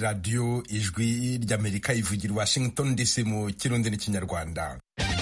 radiyo ijwi ry'amerika ivugira washington dc mu kirundi n'ikinyarwanda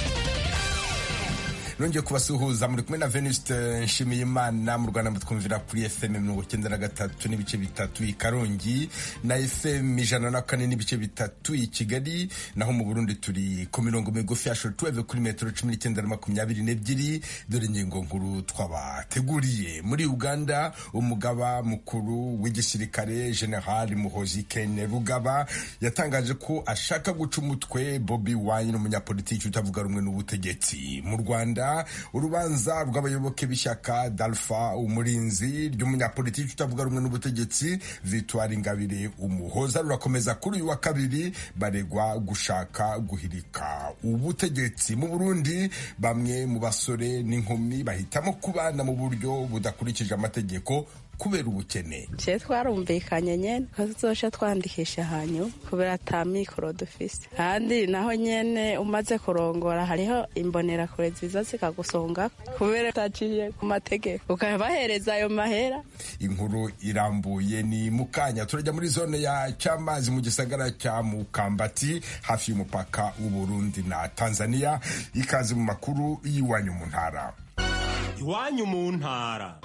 nongeye kubasuhuza muri kumwe na venuste nshimiyimana mu rwanda mutwumvira kuri fm mirongo icyenda na gatatu n'ibice bitatu i karongi na fm ijana na kane n'ibice bitatu i kigali naho mu burundi turi ku mirongo migufi ya shotuweve kuri metero cumi n'icyenda na makumyabiri n'ebyiri dore ingingo nkuru twabateguriye muri uganda umugaba mukuru w'igisirikare general muhozi kene rugaba yatangaje ko ashaka guca umutwe bobi wine umunyapolitiki utavuga rumwe n'ubutegetsi mu rwanda urubanza rw'abayoboke b'ishyaka dalfa umurinzi ry'umunyapolitiki utavuga rumwe n'ubutegetsi victoire ingabire umuhoza rurakomeza kuri uyu wa kabiri baregwa gushaka guhirika ubutegetsi mu burundi bamwe mu basore n'inkumi bahitamo kubana mu buryo budakurikije amategeko kubera ubukene je twarumvikanye nyene ko tuzoca twandikisha hanyu kubera ata mikoro dufise kandi naho nyene umaze kurongora hariho imbonerakure ziza zikagusonga kubera utaciye ku mategeko ukabahereza ayo mahera inkuru irambuye ni mukanya turajya muri zone ya cyamazi mu gisagara cya mukambati hafi y'umupaka w'uburundi na tanzania ikaze mu makuru y'iwanyu mu ntara iwanyu mu ntara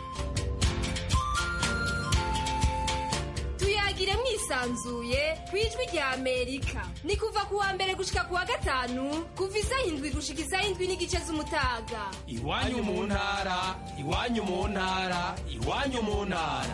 tuyagire mwisanzuye ku ijwi rya amerika ni kuva ku wa mbere gushika ku wa gatanu kuva isaha indwi gushika isaha indwi n'igice z'umutaga iwanyu mu ntara iwanyu mu ntara iwanyu mu ntara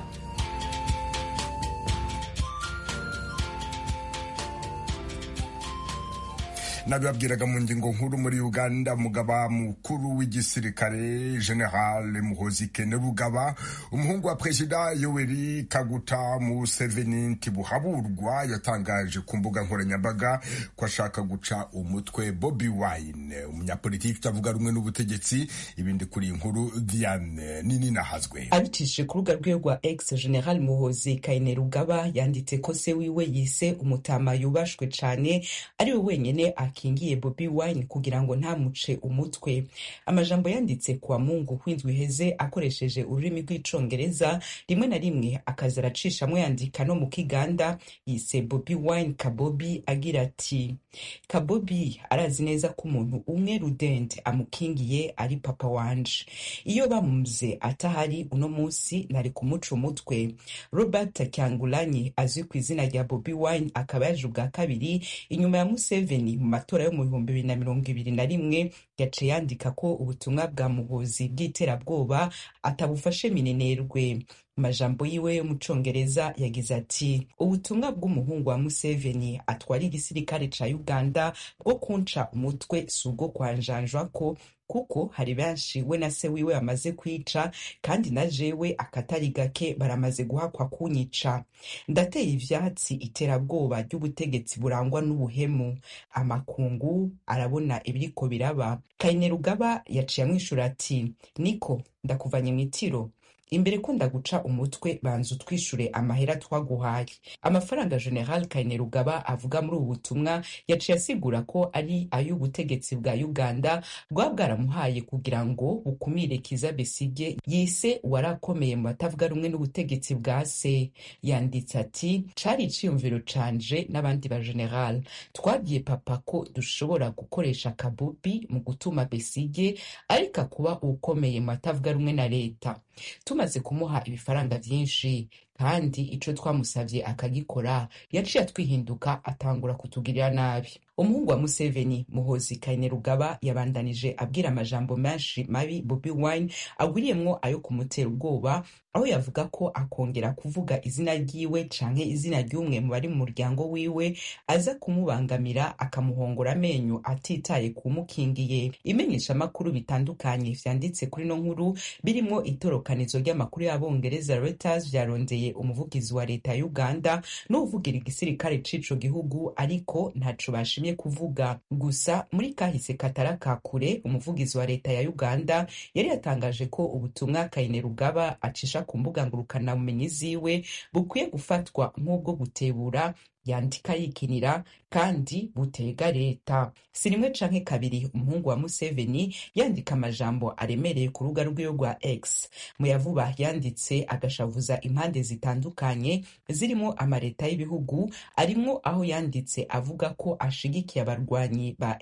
nabibabwiraga mu ngingo nkuru muri uganda mugaba mukuru w'igisirikare general muhozi kene rugaba umuhungu wa perezida yoweri kaguta museveni ntibuhaburwa yatangaje ku mbuga nkoranyambaga ko ashaka guca umutwe bobi wine umunyapolitiki utavuga rumwe n'ubutegetsi ibindi kuri iyi nkuru diane nini nahazwe abicishije ku rubuga rwe rwa ex general muhozi kayine rugaba yanditse ko se wiwe yise umutama yubashwe cane ari we wenyene akingiye bobi wine kugira ngo ntamuce umutwe amajambo yanditse kuwa mungu w'indwi iheze akoresheje ururimi rw'icongereza rimwe na rimwe akaza aracishamwo yandika no mu kiganda yise bobi wine kabobi agira ati kabobi arazi neza ko umuntu umwe rudende amukingiye ari papa wanje iyo bamuze atahari uno munsi nari kumuca umutwe robert kyangulanyi azwi ku izina rya bobi wine akaba yaje ubwa kabiri inyuma ya museveni mu matora yo mu bihumbi bibiri na mirongo ibiri na rimwe yaciye yandika ko ubutumwa bwa muhuzi bw'iterabwoba atabufashe minenerwe amajambo yiwe yo mu congereza yagize ati ubutumwa bw'umuhungu wa museveni atwara igisirikare ca uganda bwo kunca umutwe si ubwo kwanjanjwa ko kuko hari benshi we na se wiwe bamaze kwica kandi na jewe akatari gake baramaze guhakwa kunyica ndateye ivyatsi iterabwoba ry'ubutegetsi burangwa n'ubuhemu amakungu arabona ibiriko biraba kayine rugaba yaciye amwishura ati niko ndakuvanye mw'itiro imbere ko ndaguca umutwe banza utwishure amahera twaguhaye amafaranga general kayine rugaba avuga muri ubu butumwa yaciye asigura ko ari ay'ubutegetsi bwa uganda bwaba bwaramuhaye kugira ngo bukumire kiza besige yise warakomeye mu batavuga rumwe n'ubutegetsi bwa se yanditse ati cari iciyumviro canje n'abandi ba general twabwiye papa ko dushobora gukoresha kabubi mu gutuma besige ariko akuba ukomeye mu batavuga rumwe na leta tumaze kumuha ibifaranga vyinshi kandi ico twamusavye akagikora yaciye atwihinduka atangura kutugirira nabi umuhungu wa museveni muhozi kayine rugaba yabandanije abwira amajambo menshi mabi bobi wine agwiriyemwo ayo kumutera ubwoba aho yavuga ko akongera kuvuga izina ryiwe canke izina ry'umwe mu bari mu muryango wiwe aza kumubangamira akamuhongora amenyo atitaye kumukingiye imenyeshamakuru bitandukanye vyanditse kuri no nkuru birimwo itorokanizo ry'amakuru y'abongereza reuters vyarondeye umuvugizi wa leta ya uganda n'uwuvugira igisirikare c'ico gihugu ariko ntaco bashimye kuvuga gusa muri kahise katara ka kure umuvugizi wa leta ya uganda yari yatangaje ko ubutumwa kayine rugaba acisha ku mbuga ngurukanabumenyi ziwe bukwiye gufatwa nk'ubwo gutebura yandika yikinira kandi butega leta si rimwe canke kabiri umuhungu wa museveni yandika amajambo aremereye ku rubuga rwiwe rwa x mu yavuba yanditse agashavuza impande zitandukanye zirimo amaleta y'ibihugu arimwo aho yanditse avuga ko ashigikiye abarwanyi ba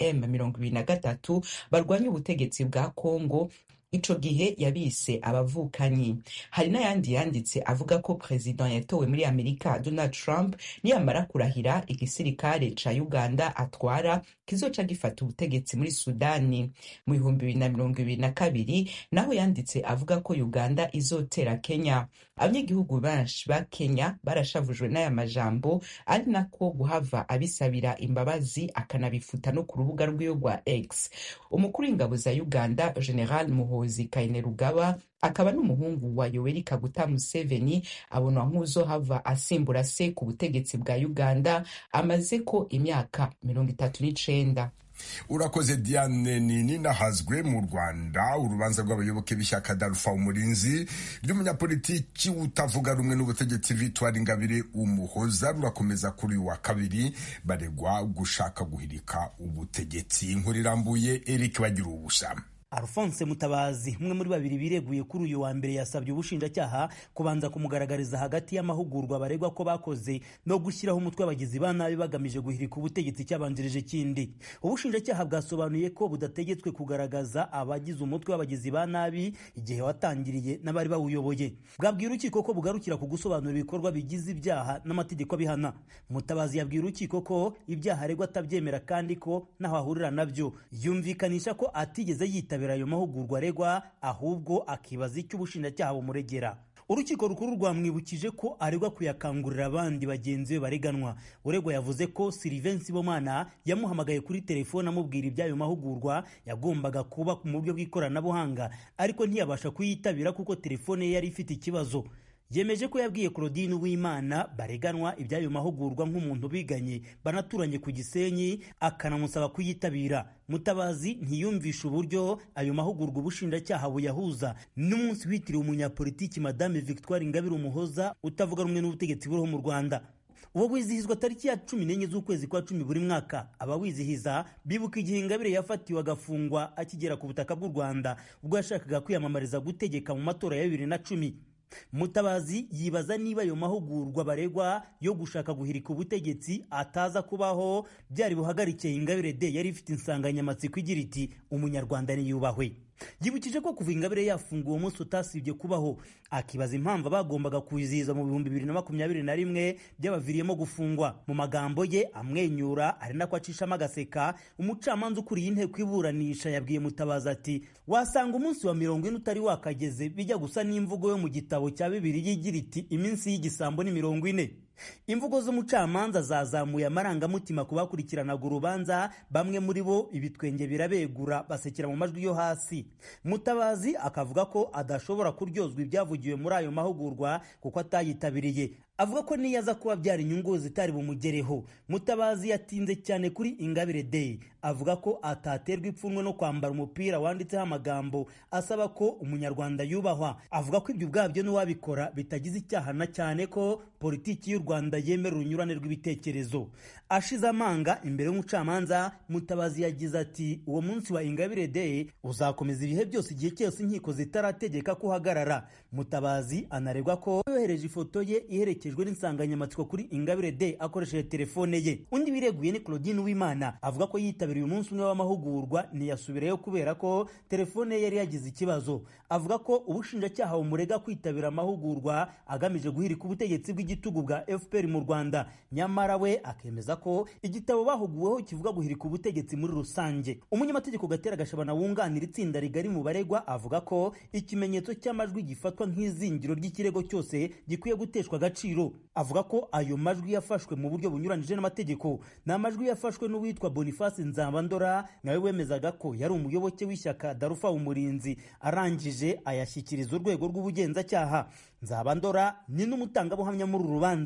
M23 barwanya ubutegetsi bwa Kongo ico gihe yabise abavukanyi hari n'ayandi yanditse avuga ko perezida yatowe muri amerika donald trump niyamara kurahira igisirikare ca uganda atwara kizoca gifata ubutegetsi muri sudani mu bihumbi bibiri na mirongo ibiri na kabiri naho yanditse avuga ko uganda izotera kenya abanyagihugu benshi ba kenya barashavujwe n'aya majambo ari nako guhava abisabira imbabazi akanabifuta no ku rubuga rwiwe rwa x umukuru w'ingabo za uganda general muhozi kainerugaba akaba n'umuhungu wa yoweri kaguta museveni abonwa nk'uzohava asimbura se ku butegetsi bwa uganda amaze ko imyaka mirongo itatu n'icenda urakoze diane nini nahazwe mu rwanda urubanza rw'abayoboke b'ishyaka darufa umurinzi ry'umunyapolitiki utavuga rumwe n'ubutegetsi victoire ingabire umuhoza rurakomeza kuri uyu wa kabiri baregwa gushaka guhirika ubutegetsi inkuru irambuye eric bagira ubusa Alphonse Mutabazi umwe muri babiri bireguye kuri uyu wa mbere yasabye ubushinjacyaha kubanza kumugaragariza hagati y'amahugurwa baregwa ko bakoze no gushyiraho umutwe w'abagizi ba nabi bagamije guhirika ubutegetsi cyabanjirije kindi ubushinjacyaha bwasobanuye ko budategetswe kugaragaza abagize umutwe w'abagizi ba nabi igihe watangiriye n'abari bawuyoboye bwabwira urukiko ko bugarukira ku gusobanura ibikorwa bigize ibyaha n'amategeko abihana Mutabazi yabwira urukiko ko ibyaha aregwa atabyemera kandi ko naho ahurira nabyo yumvikanisha ko atigeze yitaba ayo mahugurwa aregwa ahubwo akibaza icyo ubushinjacyaha bumuregera urukiko rukuru rwamwibukije ko aregwa kuyakangurira abandi bagenzi be bareganwa uregwa yavuze ko Sylvain Sibomana yamuhamagaye kuri telefone amubwira iby'ayo mahugurwa yagombaga kuba mu buryo bw'ikoranabuhanga ariko ntiyabasha kuyitabira kuko telefone ye yari ifite ikibazo yemeje ko yabwiye Claudine Uwimana bareganwa iby'ayo mahugurwa nk'umuntu biganye banaturanye ku Gisenyi akanamusaba kuyitabira Mutabazi ntiyumvisha uburyo ayo mahugurwa ubushinjacyaha buyahuza n'umunsi witiriwe umunyapolitiki Madame Victoire Ingabire Umuhoza utavuga rumwe n'ubutegetsi buriho mu Rwanda uwo wizihizwa tariki ya cumi n'enye z'ukwezi kwa cumi buri mwaka abawizihiza bibuka igihe ingabire yafatiwe agafungwa akigera ku butaka bw'u rwanda ubwo yashakaga kwiyamamariza gutegeka mu matora ya bibiri na cumi mutabazi yibaza niba ayo mahugurwa baregwa yo gushaka guhirika ubutegetsi ataza kubaho byari buhagarikiye ingabire de yari ifite insanganyamatsiko igira iti umunyarwanda niyubahwe yibukije ko kuva ingabire yafunguwe umunsi utasibye kubaho akibaza impamvu abagombaga kuwizihiza mu bihumbi bibiri na makumyabiri na rimwe byabaviriyemo gufungwa mu magambo ye amwenyura ari nako acishamo agaseka umucamanza ukuriye inteko iburanisha yabwiye mutabazi ati wasanga umunsi wa mirongo ine utari wakageze bijya gusa n'imvugo yo mu gitabo cya bibiri yigira iti iminsi y'igisambo ni mirongo ine imvugo z'umucamanza zazamuye amarangamutima ku bakurikiranaga urubanza bamwe muri bo ibitwenge birabegura basekera mu majwi yo hasi mutabazi akavuga ko adashobora kuryozwa ibyavugiwe muri ayo mahugurwa kuko atayitabiriye avuga ko niyo aza kuba byara inyungu zitari bumugereho mutabazi yatinze cyane kuri ingabire day avuga ko ataterwa ipfunwe no kwambara umupira wanditseho amagambo asaba ko umunyarwanda yubahwa avuga ko ibyo ubwabyo n'uwabikora bitagize icyaha na cyane ko politiki y'u rwanda yemera urunyurane rw'ibitekerezo ashize amanga imbere y'umucamanza mutabazi yagize ati uwo munsi wa ingabire day uzakomeza ibihe byose igihe cyose inkiko zitarategeka ko uhagarara mutabazi anaregwa ko yohereje ifoto ye iherekejwe n'insanganyamatsiko kuri ingabire day akoresheje telefone ye undi wireguye ni claudine uwimana avuga ko yitabiriye umunsi umwe w'amahugurwa ntiyasubirayo kubera ko telefone ye yari yagize ikibazo avuga ko ubushinjacyaha bumurega kwitabira amahugurwa agamije guhirika ubutegetsi bw'igitugu bwa fpr mu rwanda nyamara we akemeza ko igitabo bahuguweho kivuga guhirika ubutegetsi muri rusange umunyamategeko gatera gashabana wunganira itsinda rigari mu baregwa avuga ko ikimenyetso cy'amajwi gifatwa nk'izingiro ry'ikirego cyose gikwiye guteshwa agaciro avuga ko ayo majwi yafashwe mu buryo bunyuranyije n'amategeko ni amajwi yafashwe n'uwitwa boniface nzabandora nawe wemezaga ko yari umuyoboke w'ishyaka darufa umurinzi arangije ayashyikiriza urwego rw'ubugenzacyaha nzabandora ni n'umutangabuhamya muri uru rubanza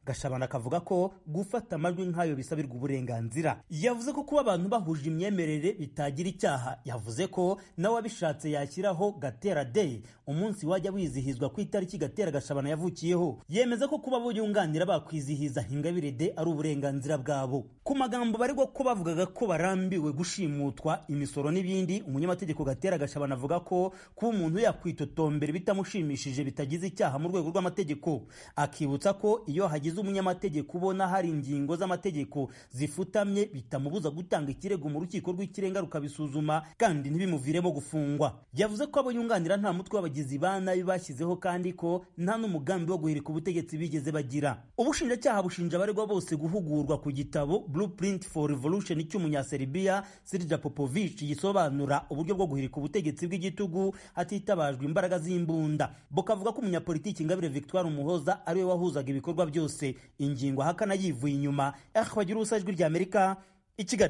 gashabana akavuga ko gufata amajwi nk'ayo bisabirwa uburenganzira yavuze ko kuba abantu bahuje imyemerere bitagira icyaha yavuze ko nawe abishatse yashyiraho gatera day umunsi wajya wizihizwa ku itariki gatera gashabana yavukiyeho yemeza ko kuba bo yunganira bakwizihiza ingabire de ari uburenganzira bwabo ku magambo baregwa ko bavugaga ko barambiwe gushimutwa imisoro n'ibindi umunyamategeko gatera gashabana avuga ko kuba umuntu yakwitotombera bitamushimishije bitagize icyaha mu rwego rw'amategeko akibutsa ko iyo hagize umunyamategeko ubona hari ingingo z'amategeko zifutamye bitamubuza gutanga ikirego mu rukiko rw'ikirenga rukabisuzuma kandi ntibimuviremo gufungwa yavuze ko abo yunganira nta mutwe w'abagizi ba nabi bashyizeho kandi ko nta n'umugambi wo guhirika ubutegetsi bigeze bagira ubushinjacyaha bushinja abaregwa bose guhugurwa ku gitabo blueprint for revolution cy'umunyaserbia sirja popovich gisobanura uburyo bwo guhirika ubutegetsi bw'igitugu hatitabajwe imbaraga z'imbunda bukavuga ko umunyapolitiki ingabire victoire umuhoza ariwe wahuzaga ibikorwa byose ingingo ahakana yivuye inyuma bagira ubusa ijwi ry'amerika i kigali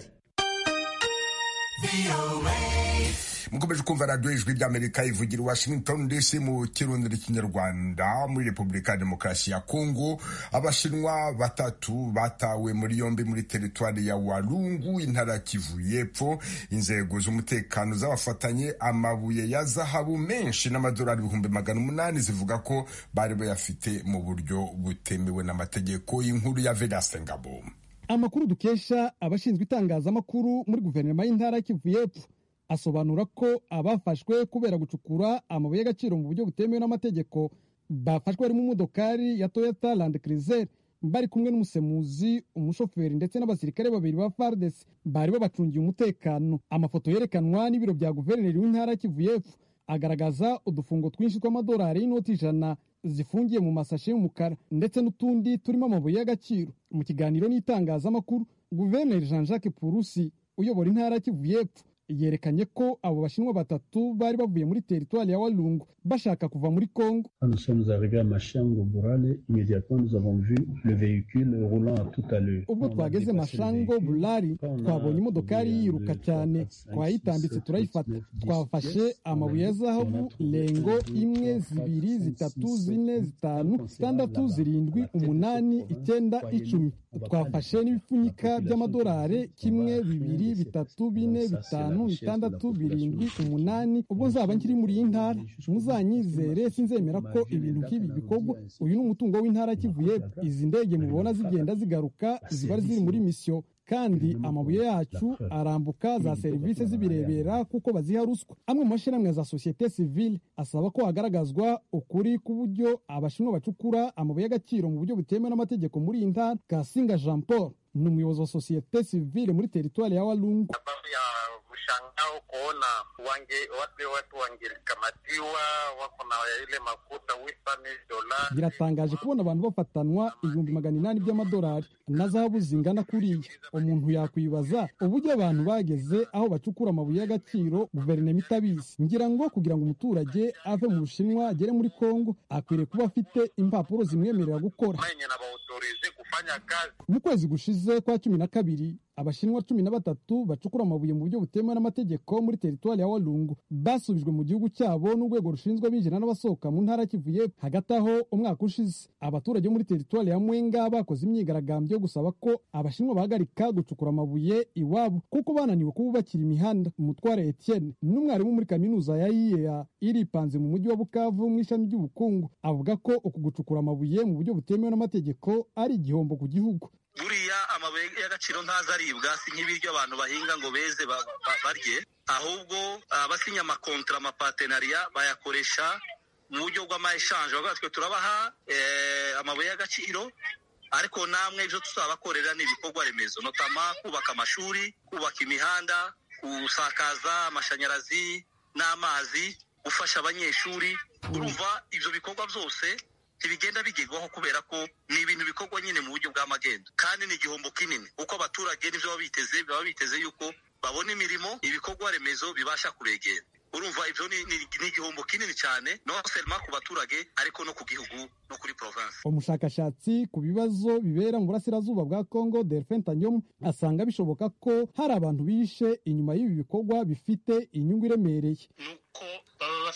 mukomeje kumva radiyo ijwi ry'amerika ivugira washington dc mu kirundi n'ikinyarwanda muri repubulika ya demokarasi ya kongo abashinwa batatu batawe muri yombi muri teritwari ya walungu intara kivu y'epfo inzego z'umutekano z'abafatanye amabuye ya zahabu menshi n'amadolari ibihumbi magana umunani zivuga ko bari bayafite mu buryo butemewe n'amategeko y'inkuru ya vedaste ngabo amakuru dukesha abashinzwe itangazamakuru muri guverinoma y'intara kivu y'epfo asobanura ko abafashwe kubera gucukura amabuye y'agaciro mu buryo butemewe n'amategeko bafashwe harimo umudokari ya toyota land cruiser bari kumwe n'umusemuzi umushoferi ndetse n'abasirikare babiri ba fardes bari babacungiye umutekano amafoto yerekanwa n'ibiro bya guverineri w'intara kivu y'epfo agaragaza udufungo twinshi tw'amadolari y'inoti ijana zifungiye mu masashe y'umukara ndetse n'utundi turimo amabuye y'agaciro mu kiganiro n'itangazamakuru guverineri jean jacques purusi uyobora intara kivu y'epfo yerekanye ko abo bashinwa batatu bari bavuye muri teritwari ya walungu bashaka kuva muri kongo Nous sommes arrivés à Machango Burale, immédiatement nous avons vu le véhicule roulant à toute allure. ubwo twageze mashango burari twabonye imodokari yiruka cyane twayitambitse turayifata twafashe amabuye ya zahabu lengo imwe zibiri zitatu zine zitanu zitandatu zirindwi umunani icyenda icumi twafashe n'ibipfunyika by'amadolari kimwe bibiri bitatu bine bitanu bitandatu birindwi umunani ubwo nzaba nkiri muri iyi ntara muzanyizere sinzemera ko ibintu nk'ibi bikorwa uyu ni umutungo w'intara kivuye izi ndege mubona zigenda zigaruka ziba ziri muri misiyo kandi amabuye yacu arambuka za serivisi zibirebera kuko baziha ruswa amwe mu mashyirahamwe za sosiyete sivile asaba ko hagaragazwa ukuri ku buryo abashinwa bacukura amabuye y'agaciro mu buryo butemewe n'amategeko muri iyi ntara kasinga jean paul ni umuyobozi wa sosiyete sivile muri teritwari ya walungu sababu ya mshangao kuona wange wale watu wangekamatiwa wako na ile makuta wifani dolari. biratangaje kubona abantu bafatanwa ibihumbi magana inani by'amadolari na zahabu zingana kuriya umuntu yakwibaza uburyo abantu bageze aho bacukura amabuye y'agaciro guverinoma itabizi ngira ngo kugira ngo umuturage ave mu bushinwa agere muri kongo akwiriye kuba afite impapuro zimwemerera gukora Mwenye na baautorize kufanya kazi mu kwezi gushize kwa cumi na kabiri abashinwa cumi na batatu bacukura amabuye mu buryo butemewe n'amategeko muri teritwari ya walungu basubijwe mu gihugu cyabo n'urwego rushinzwe abinjira n'abasohoka mu ntara kivuye hagati aho umwaka ushize abaturage muri teritwari ya mwenga bakoze imyigaragambyo yo gusaba ko abashinwa bahagarika gucukura amabuye iwabo kuko bananiwe kububakira imihanda umutware etienne n'umwarimu muri kaminuza ya iea iripanze mu mujyi wa bukavu mu ishami ry'ubukungu avuga ko uku gucukura amabuye mu buryo butemewe n'amategeko ari igihombo ku gihugu buriya amabuye y'agaciro ntaza aribwa si nk'ibiryo abantu bahinga ngo beze ba- ba- barye ahubwo abasinya amakontra amapatenariya bayakoresha mu buryo bw'amayeshanje bavuga twe turabaha eh, amabuye y'agaciro ariko namwe ibyo tuzabakorera ni ibikorwa remezo notama kubaka amashuri kubaka imihanda gusakaza amashanyarazi n'amazi gufasha abanyeshuri urumva ibyo bikorwa byose ntibigenda bigerwaho kubera ko ni ibintu bikorwa nyine mu buryo bw'amagendo kandi ni igihombo kinini kuko abaturage n'ibyo baba biteze baba biteze yuko babona imirimo ibikorwa remezo bibasha kuregera urumva ibyo ni, ni, ni igihombo kinini cyane no selma ku baturage ariko no ku gihugu no kuri province umushakashatsi ku bibazo bibera mu burasirazuba bwa congo delphin tanyom asanga bishoboka ko hari abantu bishe inyuma y'ibi bikorwa bifite inyungu iremereye nuko baba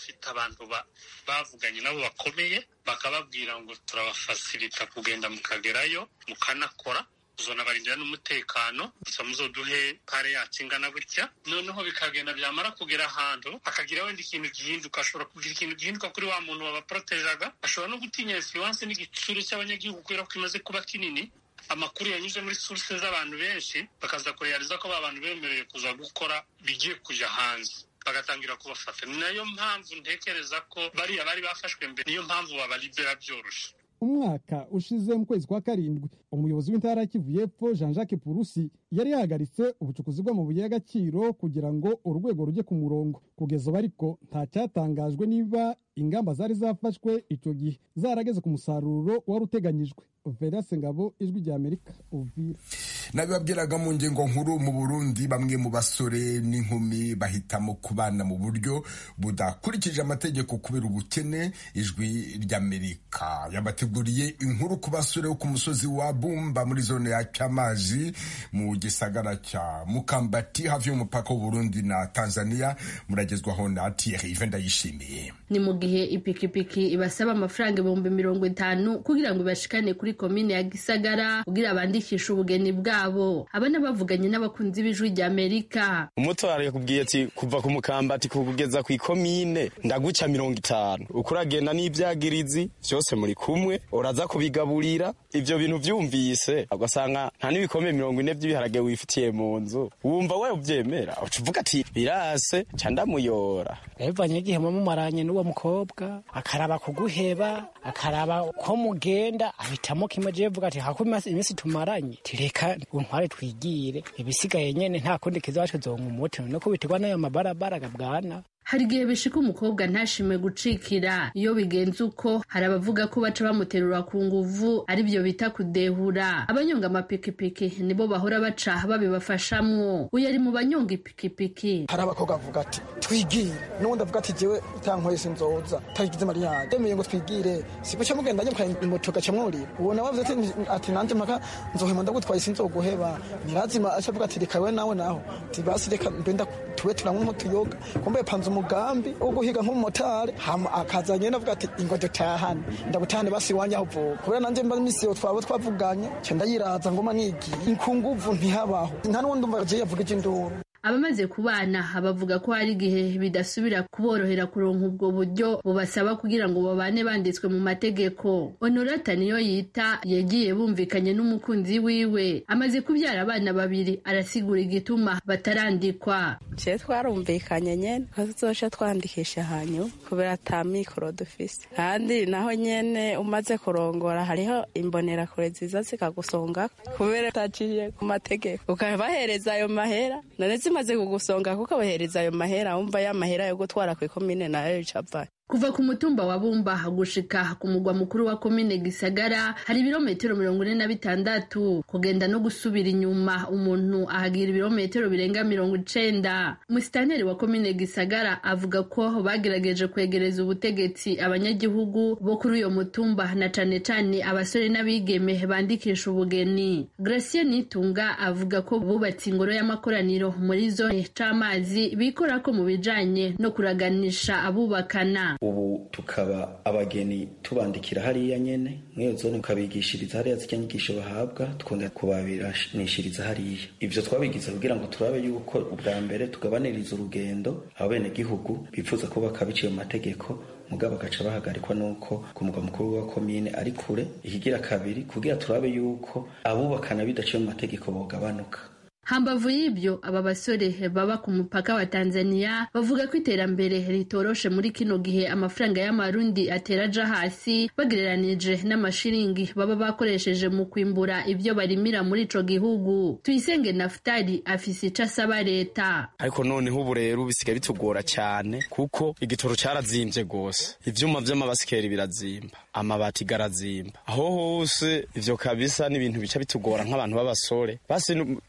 bafite abantu bavuganye nabo bakomeye bakababwira ngo turabafasirita kugenda mukagerayo mukanakora uzonabarindira n'umutekano gusa muzoduhe pare yacu ingana gutya noneho bikagenda byamara kugera ahantu hakagira wenda ikintu gihinduka ashobora kugira ikintu gihinduka kuri wa muntu wabaporotejaga ashobora no gutinya influence n'igitsure cy'abanyagihugu kubera ko imaze kuba kinini amakuru yanyuze muri source z'abantu benshi bakaza kureyariza ko ba bantu bemerewe kuza gukora bigiye kujya hanze bagatangira kubafata ni nayo mpamvu ntekereza ko bariya bari bafashwe mbere niyo mpamvu babalibera byoroshe umwaka ushize mu kwezi kwa karindwi umuyobozi w'intara ya kivu y'epfo jean jacques purusi yari yahagaritse ubucukuzi bw'amabuye y'agaciro kugira ngo urwego rujye ku murongo kugeza ubu ariko nta cyatangajwe niba ingamba zari zafashwe icyo gihe zarageze ku musaruro wari uteganyijwe verase ngabo ijwi rya amerika uvira nabibabwiraga mu ngingo nkuru mu burundi bamwe mu basore n'inkumi bahitamo kubana mu buryo budakurikije amategeko kubera ubukene ijwi ry'amerika yabateguriye inkuru ku basore bo ku musozi wa bumba muri zone ya cyamazi mu gisagara cya mukambati hafi y'umupaka w'uburundi na tanzania muragezwaho na thierry ndayishimiye ni mu gihe ipikipiki ibasaba amafaranga ibihumbi mirongo itanu kugira ngo ibashikane kuri komine ya gisagara kugira bandikishe ubugeni bwabo abana bavuganye n'abakunzi b'ijwi rya amerika umutwaro yakubwiye ati kuva ku mukambati kugeza ku ikomine ndaguca mirongo itanu uko uragenda n'ibyagirizi byose muri kumwe uraza kubigaburira ibyo bintu byumvise ugasanga nta n'ibikombe mirongo ine by'ibiharage wifitiye mu nzu wumva we ubyemera uca uvuga ati birase ca ndamuyora bivanye n'igihe mumaranye n'uwo mukobwa akaraba kuguheba akaraba ko mugenda ahitamo kimwe je vuga ati hako iminsi tumaranye tireka untware twigire ibisigaye nyene nta kundi kizacu zonga umuti no kubitirwa n'ayo mabarabara gabwana hari igihe bishika umukobwa ntashime gucikira iyo bigenze uko hari abavuga ko baca bamuterura ku nguvu aribyo bita kudehura abanyonga amapikipiki nibo bahora baca babibafashamwo uyu ari mu banyonga ipikipiki hari abakobwa bavuga ati twigire n'ubundi avuga ati jewe utankoye sinzoza tagize mariyaje demeye ngo twigire siko cyo mugenda nyo moto gaca mwurira uwo nawe avuze ati ati nanje maka nzohema ndagutwaye sinzoguheba nirazima acavuga ati reka we nawe naho tibasi reka mbenda tuwe turamwe nk'utuyoga kumbe panze umugambi wo guhiga nk'umumotari hama akaza nyene avuga ati ingo dutahane ndagutahane basi iwanje aho uvuka kubera nanje mba misi yo twaba twavuganye ca ndayiraza ngoma nigiye inkunguvu ntihabaho nta n'uwundi umva je yavuga induru abamaze kubana bavuga ko hari igihe bidasubira kuborohera kuronka ubwo buryo bubasaba kugira ngo babane banditswe mu mategeko honorata niyo yita yagiye bumvikanye n'umukunzi wiwe amaze kubyara abana babiri arasigura igituma batarandikwa je twarumvikanye nyene ko tuzoca twandikisha hanyu kubera ata mikoro dufise kandi naho nyene umaze kurongora hariho imbonerakure ziza zikagusonga kubera utaciye ku mategeko ukabahereza ayo mahera none zimaze kugusonga kuko abahereza ayo mahera wumva ya mahera yo gutwara ku ikomine nayo icapa kuva ku mutumba wa bumba gushika ku mugwa mukuru wa komine gisagara hari ibirometero mirongo ine na bitandatu kugenda no gusubira inyuma umuntu ahagira ibirometero birenga mirongo icenda musitaneri wa komine gisagara avuga ko bagerageje kwegereza ubutegetsi abanyagihugu bo kuri uyo mutumba na cane cane abasore n'abigeme bandikisha ubugeni gracie nitunga avuga ko bubatse ingoro y'amakoraniro muri zone c'amazi bikora ko mu bijanye no kuraganisha abubakana ubu tukaba abageni tubandikira hariya nyene mwiyo zone ukabigishiriza hariya zirya nyigisho bahabwa tukongera kubabiranishiriza hariya ivyo twabigize kugira ngo turabe yuko ubwa mbere tugabaniriza urugendo abenegihugu bifuza kubaka biciye mu mategeko mugabo bagaca bahagarikwa nuko ku mugwa mukuru wa komine ari kure ikigira kabiri kugira turabe yuko abubakana bidaciye mu mategeko bogabanuka hambavu y'ibyo aba basore baba ku mupaka wa tanzania bavuga ko iterambere ritoroshe muri kino gihe amafaranga y'amarundi atera aja hasi bagereranije n'amashiringi baba bakoresheje mu kwimbura ibyo barimira muri ico gihugu tuyisenge nafutali afise ico asaba leta ariko noneho ubu rero bisigaye bitugora cyane kuko igitoro cyarazimvye gose ivyuma vy'amabasikeri birazimba amabati garazimba aho hose ivyo kabisa n'ibintu bica bitugora nk'abantu b'abasore basi banyaku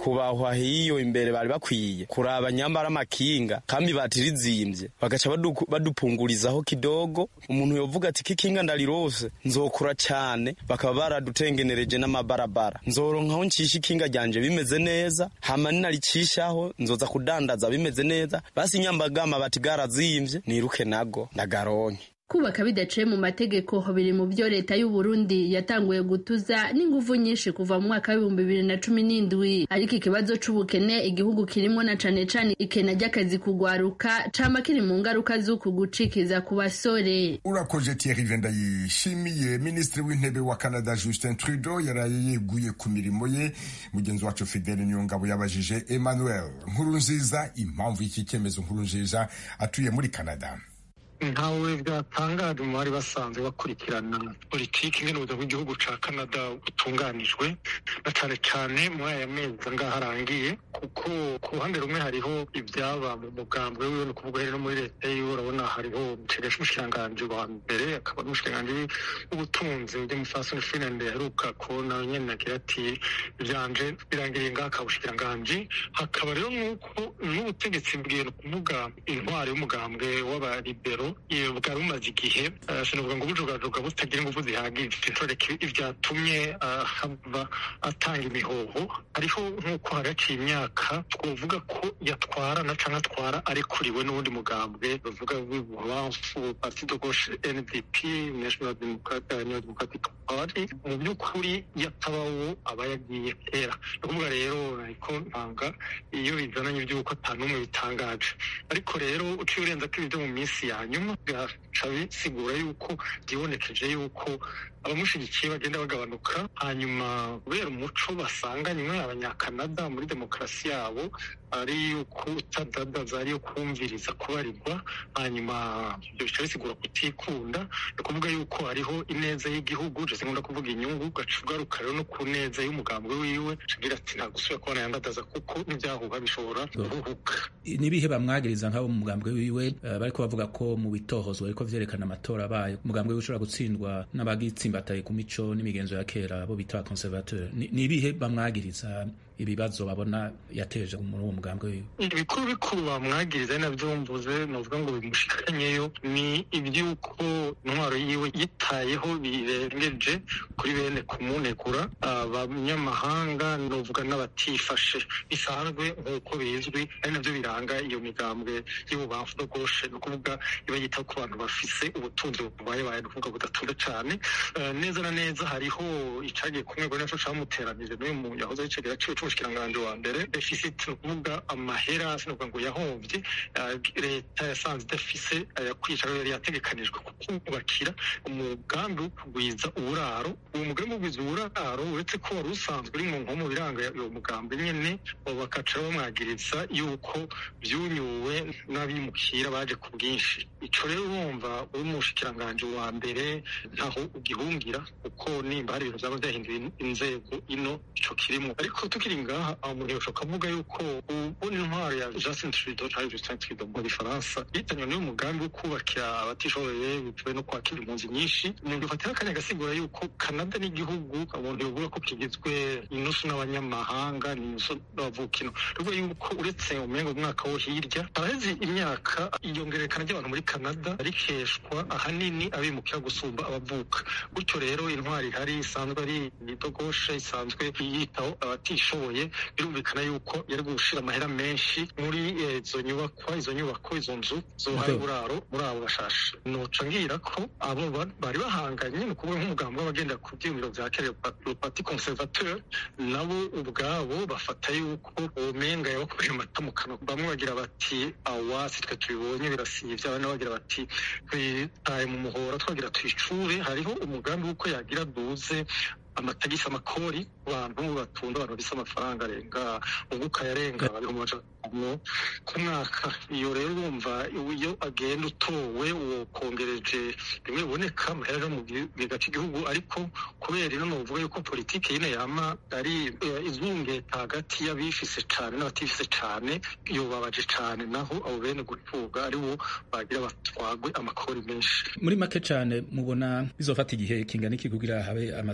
nyakubahwa hiyo imbere bari bakwiye kuraba nyambara amakinga kambi batirizimbye bagaca badu- badupungurizaho kidogo umuntu yovuga ati kikinga ndarirose nzokura cyane bakaba baradutengenereje n'amabarabara nzoronkaho ncisha ikinga ryanje bimeze neza hama ninaricishaho nzoza kudandaza bimeze neza basi nyambagama bati garazimvye niruke nago ndagaronke kubaka bidaciye mu mategeko biri mu byo leta y'u Burundi yatanguye gutuza n'inguvu nyinshi kuva mu mwaka w'ibihumbi bibiri na cumi n'indwi ariko ikibazo c'ubukene igihugu kirimwo na cane cane ikena ry'akazi kugwaruka cama kiri mu ngaruka z'uku gucikiza ku basore urakoze Thierry Venda yishimiye minisitiri w'intebe wa Canada Justin Trudeau yaraye yeguye ku mirimo ye mugenzi wacu Fidele Nyongabo yabajije Emmanuel Nkurunziza impamvu y'iki cyemezo Nkurunziza atuye muri Canada ntawe byatangaje mu bari basanzwe bakurikirana politiki ingene ubuzima bw'igihugu ca canada butunganijwe na cane cane muri aya mezi angaha arangiye kuko ku ruhande rumwe hariho ivyaba mu mugambwe wiwe ni ukuvuga rero no muri leta yiwe urabona hariho umutegesha umushikiranganji wa mbere akaba n'umushikiranganji w'ubutunzi bw'umufasoni finland yaheruka kubona nyene agira ati ivyanje birangiriye ngaha akabushikiranganji hakaba rero nk'uko n'ubutegetsi bwiye ni ukuvuga intwari y'umugambwe w'abaribero iyo bwari bumaze igihe eh, sinavuga ngo bujugajuga butagira ingufu zihagije ntoreka ibyatumye ah, haba atanga imihoho hariho nk'uko hagaciye imyaka twovuga ko yatwarana canke atwara arekuriwe n'uwundi mugambwe bavuga w'ibubamfu parti de gauche ndp national Democrat- eh, New democratic party mu by'ukuri yatabawo aba yagiye kera ni ukuvuga rero ariko ntanga iyo bizananye iby'uko ata n'umwe bitangaje ariko rero uciye urenza ko ibyo mu minsi ya nyuma byaca bisigura yuko byibonekeje yuko abamushyigikiye bagenda bagabanuka hanyuma kubera umuco basanganywe abanyakanada muri demokarasi yabo ari yuko utadadaza ari yo kumviriza kubarirwa hanyuma ibyo bica bisigura kutikunda ni ukuvuga yuko hariho ineza y'igihugu jese nkunda kuvuga inyungu ugaca ugaruka rero no ku neza y'umugambwe wiwe agira ati nta gusubira kubona yandadaza kuko n'ibyahuha bishobora guhubuka nibihe bamwagiriza nk'abo mu mugambwe wiwe eh, bariko bavuga ko mu bitohozwa ariko vyerekana amatora abaye umugambwe wiwe ushobora gutsindwa n'abagitsimbataye ku mico n'imigenzo ya kera bo bita abakonservateur Ni- nibihe bamwagiriza ibibazo babona yateje muri uwo mugambwe wiwe ibikuru bikuru bamwagiriza ari nabyo mvuze novuga ngo bimushikanyeyo ni iby'uko intwaro yiwe yitayeho birengeje kuri bene kumunegura abanyamahanga novuga n'abatifashe bisanzwe nk'uko bizwi ari nabyo biranga iyo migambwe y'ububamfu no goshe ni ukuvuga iba yita ku bantu bafise ubutunzi bubayebaye ni ukuvuga budatunda cane Eh, neza na neza hariho icagiye kumwe ngo naco camuteranije n'uyu mu yahoze ari cegera ciwe c'umushikiranganji wa mbere deficit ni ukuvuga amahera sinovuga ngo yahomvye eh, leta yasanze idafise ayakwica rero yari yategekanijwe kubakira umugambi wo kugwiza uburaro uwo mugambi wo kugwiza uburaro uretse ko wari usanzwe uri mu nkomo biranga uwo mugambi nyene abo bakaca bamwagiriza yuko vyunyuwe n'abimukira baje ku bwinshi ico rero urumva uri umushikiranganji wa mbere ntaho ugihungira kuko nimba hari ibintu vyaba vyahinduye inzego ino ico kirimo ariko tukiri ngaha aho umuntu yoshobora kuvuga yuko ubona intwaro ya Justin Trudeau canke Justin Trudeau mu gifaransa yitanywe n'uyu mugambi wo kubakira abatishoboye bitewe no kwakira impunzi nyinshi umuntu yofatira akanya agasigura yuko Canada n'igihugu umuntu yovuga ko kigizwe inusu n'abanyamahanga n'inusu n'abavukino ruvuga yuko uretse umengo umwaka wo hirya haraheze imyaka iyongerekana ry'abantu muri Canada rikeshwa ahanini abimukira gusumba abavuka gutyo rero intwari ihari isanzwe ari idogoshe isanzwe yitaho abatishoboye birumvikana yuko yari gushira amahera menshi muri eh, izo nyubakwa izo nyubako izo nzu zohaye Mugabo- uburaro muri abo bashashe noca ngira ko abo ba- bari bahanganye ni ukuvuga nk'umugambi w'abagenda ku byiyumviro vya kera le parti conservateur nabo ubwabo bafata yuko umenga yabakoreye amata mu kanwa bamwe bagira bati awa si twe tubibonye birasivye abandi bagira bati twitaye mu muhora twagira twicure hariho umugambi w'uko yagira duze amatagisi amakori ku bantu batunda abantu bafise amafaranga arenga unguka yarenga ibihumbi amajana atanu ku mwaka iyo rero urumva iyo agenda utowe uwo kongereje bimwe biboneka amahera aja mu kigega c'igihugu ariko kubera ino novuga yuko politike yine yama ari eh, izungeta hagati y'abifise cane n'abatifise cane yobabaje cane naho abo bene gutuga ari bo bagira batwagwe amakori menshi muri make cane mubona bizofata igihe kingana iki kugira habe amatora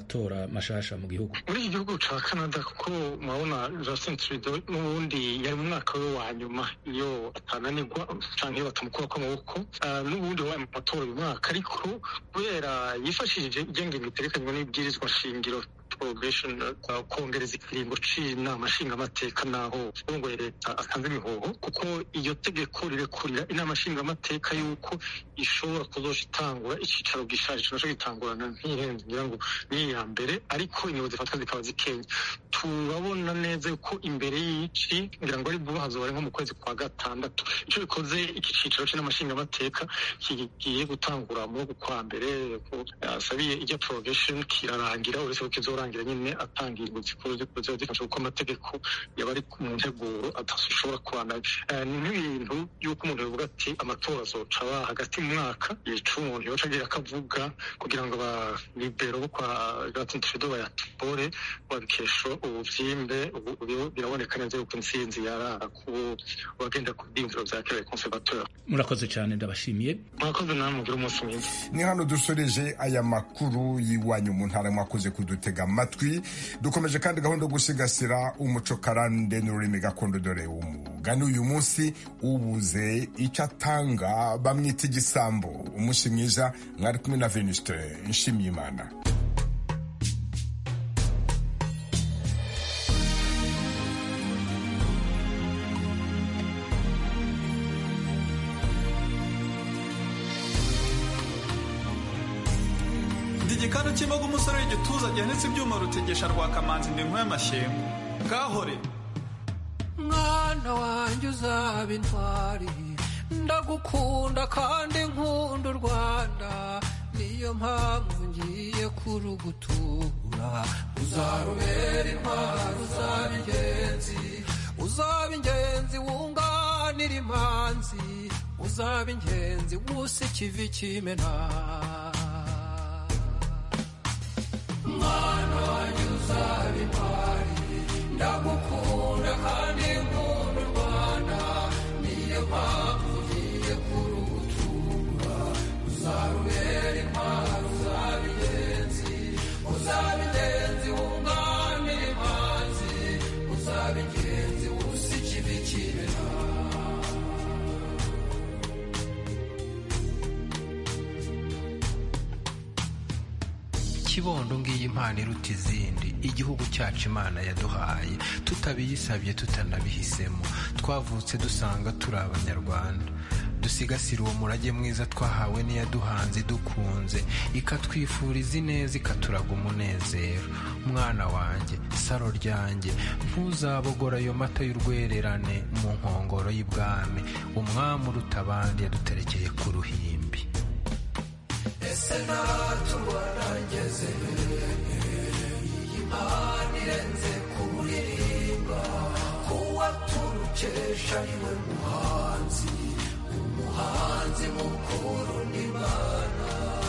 mashasha mu gihugu muri iki gihugu ca canada kuko murabona justin trudeau n'ubundi yari mu mwaka we wa nyuma iyo atananirwa canke iyo batamukurako amaboko uh, n'ubundi wabaye mu matora uyu mwaka ariko kubera yifashishije igengenge iterekanywa n'ibwirizwa shingiro probation uh, kongereza ikiringo c'inama nshingamateka naho urongoye leta atanze imihoho kuko iyo tegeko rirekurira inama nshingamateka yuko ishobora kuzoca itangura icicaro gishaje kinoco gitangurana nk'ihenze ngira ngo niyo ya mbere ariko ingingo zifatwa zikaba zikenya turabona neza yuko imbere y'ici ngira ngo ari vuba hazoba ari nko mu kwezi kwa gatandatu ico bikoze iki cicaro c'inama nshingamateka kigiye gutangura mu kwa mbere asabiye ijya probation kirarangira uretse ko kizorangira nyine atangira zikuru ziba zifasha kuko amategeko yaba ari mu nteguro adashobora kubandanya ni nk'ibintu y'uko umuntu yavuga ati amatora azoca aba hagati mu mwaka yica umuntu yoca agira akavuga kugira ngo abalibero bo kwa Justin Trudeau bayatore babikesha ubuvyimbe biraboneka neza yuko intsinzi yarara ku bagenda ku byiyumviro vya kera conservateur murakoze cyane ndabashimiye murakoze namwe mugira umunsi mwiza ni hano dusoreje aya makuru y'iwanyu mu ntara mwakoze kudutega amatwi dukomeje kandi gahunda yo gusigasira umuco karande n'ururimi gakondo dore umugani uyu munsi ubuze icyo atanga bamwita igisambo umunsi mwiza mwari kumwe na venuste nshimiyimana igikanu cy'imboga umusore w'igituza gihanitse ibyuma rutegesha rwa kamanzi ndi y'amashyengo gahore mwana wanjye uzaba intwari ndagukunda kandi nkunda u rwanda niyo mpamvu ngiye kurugutura uzarubera intwari uzaba ingenzi uzaba ingenzi wunganira imanzi uzaba ingenzi wusa ikivi kimena mwana wanjye uzaba intwari ndagukunda kandi nkunda u rwanda niyo mpamvu ugiye kurugutura uzarubera intwari uzaba ingenzi uzaba ingenzi wunganira imanzi uzaba ingenzi wusa ikivi kibera kibondo ngiyi impano iruta izindi igihugu cyacu imana yaduhaye tutabiyisabye tutanabihisemo twavutse dusanga turi abanyarwanda dusigasire uwo murage mwiza twahawe n'iyaduhanze idukunze ikatwifuriza ineza ikaturaga umunezero mwana wanjye saro ryanjye ntuzabogora ayo mata y'urwererane mu nkongoro y'ibwami umwami uruta abandi yaduterekeye ku ruhimbi ese natuba nageze iyi mpano irenze kuririmba kuwa turukesha niwe muhanzi umuhanzi mukuru n'imana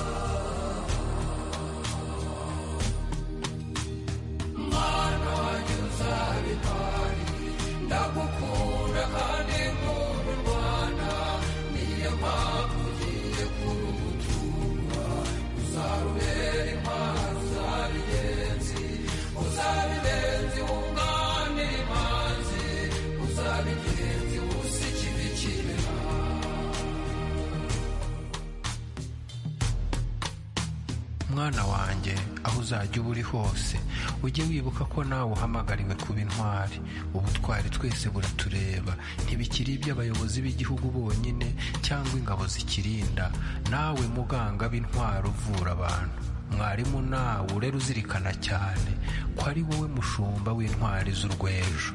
mwana wanjye uzaba intwari ndagukunda kandi nkunda u rwanda niyo mpamvu ugiye kurugutura uzarubera intwari uzaba ingenzi uzaba ingenzi wunganira imanzi uzaba ingenzi wusa ikivi kibera mwana wanjye aho uzajya uba uri hose ujye wibuka ko nawe uhamagariwe kuba intwari ubutwari twese buratureba ntibikiri iby'abayobozi b'igihugu bonyine cyangwa ingabo zikirinda nawe muganga b'intwari uvura abantu mwarimu nawe urera uzirikana cyane ko ari wowe mushumba w'intwari z'urwejo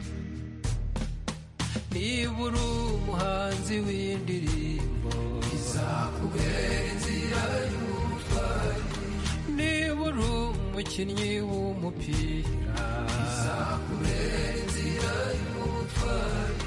niba uri umuhanzi w'indirimbo izakubera inzira y'ubutwari niba uri umukinnyi w'umupira izakubera inzira y'ubutwari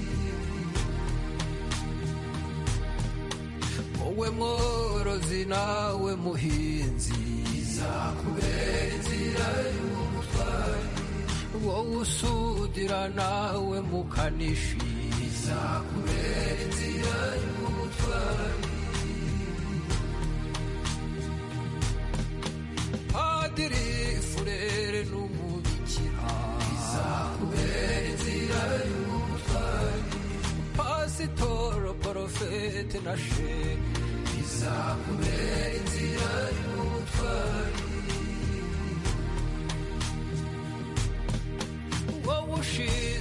wowe mworozi nawe muhinzi izakubera inzira y'ubutwari wowe usudira nawe mukanishi izakubera inzira y'ubutwari padiri fure pete na sheni izakubera inzira y'ubutwari wowe ushize